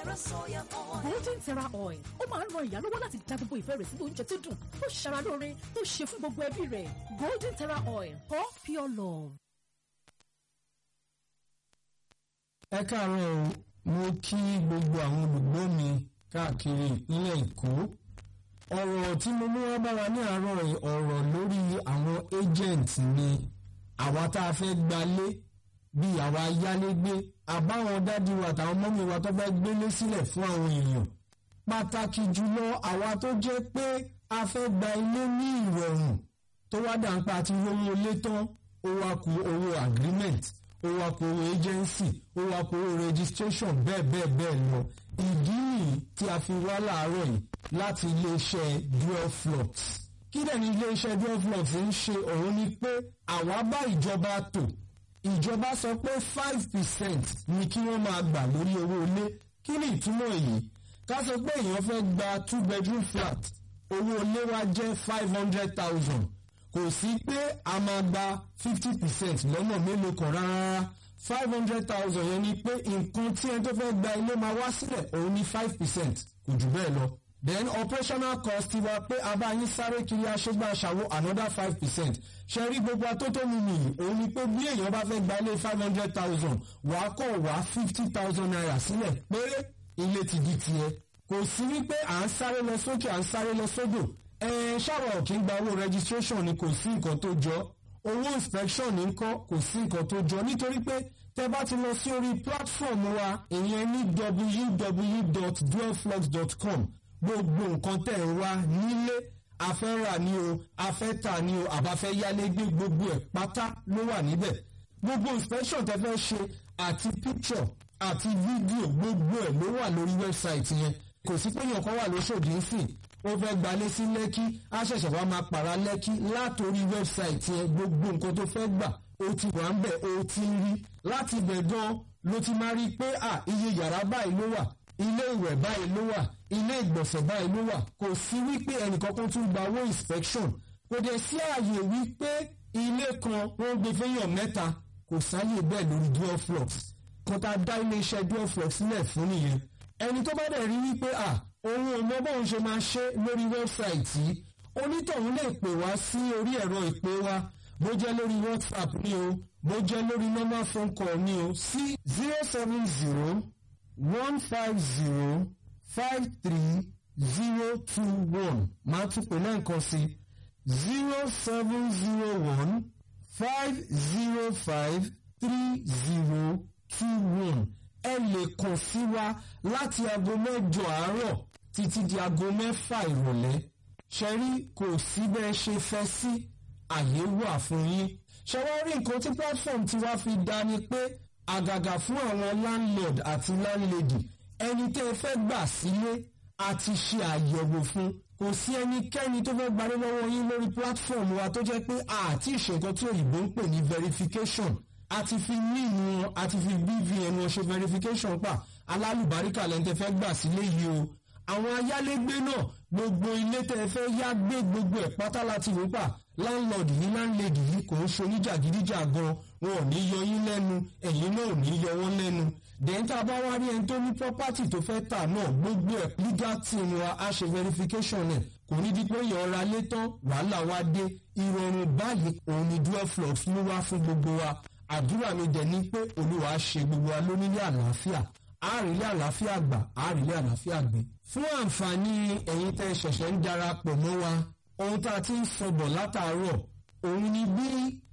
Terra Soya Oil. golden terra oil ó máa ń ran ìyá lọ́wọ́ láti dá gbogbo ìfẹ́ rẹ̀ sínú oúnjẹ tó dùn tó ṣara lóore tó ṣe fún gbogbo ẹbí rẹ̀ golden terra oil for pure love. ẹ káàárọ̀ o mo kí gbogbo àwọn olùgbọ́ mi káàkiri ìpínlẹ̀ èkó ọ̀rọ̀ tí mo mú wá bá wa ní àárọ̀ yìí, ọ̀rọ̀ lórí àwọn agent ni àwa tá a fẹ́ gbalé bíi àwa yálégbé àbáwọn dádì wa àtàwọn mọ́mí wa tó fẹ́ gbélé sílẹ̀ fún àwọn èèyàn pàtàkì jùlọ àwa tó jẹ́ pé a fẹ́ gba ilé ní ìrọ̀rùn tó wá dà ń pa àti owó ilé tán ó wá ku owó agreement ó wá ku owó agency ó wá ku owó registration bẹ́ẹ̀ bẹ́ẹ̀ bẹ́ẹ̀ lọ ìdí nìyí tí a fi wá láàárọ̀ yìí láti iléeṣẹ́ dual flux kí dẹ̀ ni iléeṣẹ́ dual flux ń ṣe òun ni pé àwa bá ìjọba tò ìjọba sọ pé five percent ni kí wọ́n máa gbà lórí owó ilé kí ni ìtumọ̀ èyí ká sọ pé èèyàn fẹ́ gba two bedroom flat owó ilé wa jẹ́ five hundred thousand kò sí pé a máa gba fifty percent lọ́nà mélòó kan rárá five hundred thousand yẹn ni pé nǹkan tí ẹni tó fẹ́ gba ilé máa wá sílẹ̀ òun ní five percent kò jù bẹ́ẹ̀ lọ then operational cost ti wa pé a bá yín sáré kiri aṣẹ́gbà aṣàwó another five percent ṣe rí gbogbo atótónu nìyí òun ni pé bí èèyàn bá fẹ́ gba ilé five hundred thousand wàá kọ̀ wá fifty thousand naira sílẹ̀ péré ilé ti di tiẹ̀ kò sí wípé à ń sáré lọ sókè à ń sáré lọ sódò ẹ ṣáwa ò kí ń gba owó registration ni kò sí nǹkan tó jọ owó inspection ní kọ́ kò sí nǹkan tó jọ nítorí pé tẹ bá ti lọ sí orí platform wa ìyẹn ní www.dualflux.com gbogbo nǹkan tẹ̀ ń wá nílé afẹ́rà ni o afẹ́tà ni o àbáfẹ́ yálégbé gbogbo ẹ̀ pátá ló wà níbẹ̀ gbogbo inspection tẹ fẹ́ ṣe àti picture àti fídíò gbogbo ẹ̀ ló wà lórí wẹ́bsáìtì yẹn kò sí pé èèyàn kan wà lóṣòdì ńsìn ó fẹ́ gbalé sí lẹ́kí á ṣẹ̀ṣẹ̀ wá máa pàrà lẹ́kí látòrí wẹ́bsáìtì yẹn gbogbo nǹkan tó fẹ́ gbà ó ti wà ń bẹ̀ ó ti ń rí láti bẹ̀ gan ló ti máa rí i pé à iye yàrá báyìí ló wà ilé ìwẹ̀ báyìí ló wà ilé ìgbọ̀nsẹ̀ báyìí ló wà kò sí wípé ẹnìkankan tún gba owó inspection kò dẹ̀ sí ààyè wípé ilé kan wọ́n gbé fẹ́yàn mẹ́ta kò sáyè bẹ́ẹ̀ lórí dual flux kan tá a dá iléeṣẹ́ dual flux sílẹ̀ fún nìyẹn ẹni tó bá dẹ̀ rí wípé à òun ò mọ bóun ṣe máa ṣe lórí wẹ́bsáìtì yìí onítọ̀hún lè pè wá sí orí ẹ̀rọ ìpè wa bó jẹ́ lórí whatsapp ni o bó jẹ́ lórí normal phone call ni o sí zero seven zero one five zero five three zero two one máa tún pè lẹ́ẹ̀kan sí zero seven zero one five zero five three zero two one ẹ lè kàn sí wa láti aago mẹ́jọ àárọ̀ títí di aago mẹ́fà ìrọ̀lẹ́ ṣẹ́rí kò sí bẹ́ẹ̀ ṣe fẹ́ sí àyè wà fún yín ṣẹ́wọ́n rí nǹkan tí platform ti wá fi dá ni pé àgàgà fún àwọn landlord àti landlady ẹni tẹ́ ẹ fẹ́ gbà sílé àti ṣe àyẹ̀wò fún kò sí ẹnikẹ́ni tó fẹ́ gbalé lọ́wọ́ yín lórí platform wa tó jẹ́ pé àti ìṣèǹkan tí òyìnbó ń pè ní verification àti fi níìmù wọn àti fi bvn wọn ṣe verification pa alálùbáríkà lẹ́ni tẹ́ fẹ́ gbà sílé yìí o àwọn ayálégbé náà gbogbo ilé tẹ́ ẹ fẹ́ yá gbé gbogbo ẹ̀ pátá láti wò pa landlord yìí landlady yìí kò ń ṣe oníjàgídíjà gan wọn ò ní yọ yín lẹ́nu ẹ̀yin náà ò ní yọ wọ́n lẹ́nu dẹ́ńtà bá wá rí ẹni tó ní property tó fẹ́ tà náà gbogbo ẹ̀ legal team wa á ṣe verification ẹ̀ kò ní di pé èèyàn ra lé tán wàhálà wá dé ìrọ̀rùn báyìí òun ni dual flux ló wá fún gbogbo wa àdúrà mi dẹ̀ ní pé olúwa ṣe gbogbo wa lónílé àlàáfíà àárílé àlàáfíà gbà àárílé àlàáfíà gbé. fún àǹfààní ẹ̀yin tẹ́ ṣẹ̀ṣẹ̀ ń darapọ̀ mọ́ wa ohun tá a ti ń sọ̀bọ̀ látàárọ̀ òun ni bí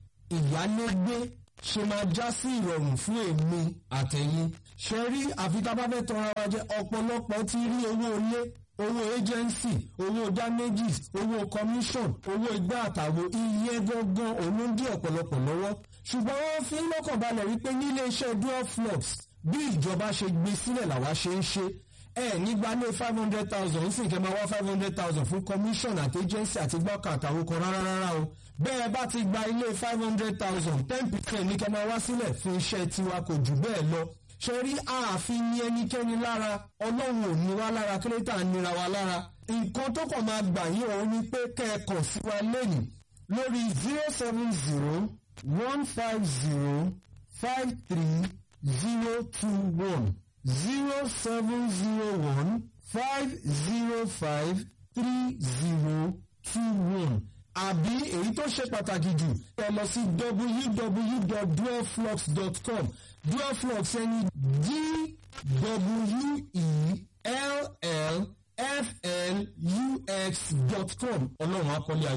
ìyálégbé ṣe máa já sí ìrọ̀rùn fún èmi àtẹ̀yìn. ṣe rí àfi tá a bá fẹ́ tọrọ wa jẹ ọ̀pọ̀lọpọ̀ ti rí owó ilé owó agency owó damages owó commission owó igbá àtàwọn iye gangan òun ló ń dí ọ̀pọ̀lọpọ̀ lọ́wọ́ ṣùgbọ́n wọ́n fi ń lọ́kàn balẹ̀ wípé nílé iṣẹ́ dual flux bí ìjọba ṣe gbé sílẹ̀ làwa ṣe ń ṣe ẹ nígbà lé five hundred thousand ń sì kẹ́ máa wá five hundred thousand fún commission àti agency àti gbọ́kàn àtàwọn kan rárá rárá o bẹ́ẹ̀ bá ti gba ilé five hundred thousand ten percent ní kẹ́ máa wá sílẹ̀ fún iṣẹ́ tiwa kò jù bẹ́ẹ̀ lọ ṣe rí ààfin ní ẹnikẹ́ni lára ọlọ́run ò ní wá lára kírétà nira wa lára nǹkan tó kàn máa gbà yín òun ni pé kẹ́ ẹ kàn sí wa lẹ́yìn lórí zero seven zero one five zero five three zero two one zero seven zero one five zero five three zero two one àbí èyí tó ṣe pàtàkì jù ẹ lọ sí www.dualflux.com dualflux ẹni d w e l l f l u x dot com ọlọ́run akọ́lé ayé.